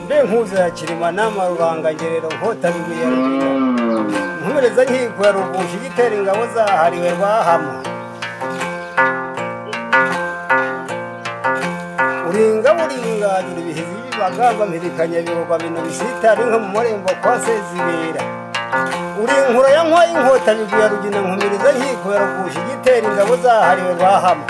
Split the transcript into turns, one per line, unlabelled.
mbe nkuzo ya kirima nama rubangangerero nkotabibuye rugira nkureza nkikwa rugusha igitera ingabo zahariwe rwahama uringa buringanyura ibihizi by'ibibagamba mpirikanya biroba bino bisitari nka mu murembo kwa sezibera uri inkura ya nkoyi inkota biguya rugina nkumiriza nkikwa rugusha igitera ingabo zahariwe rwahama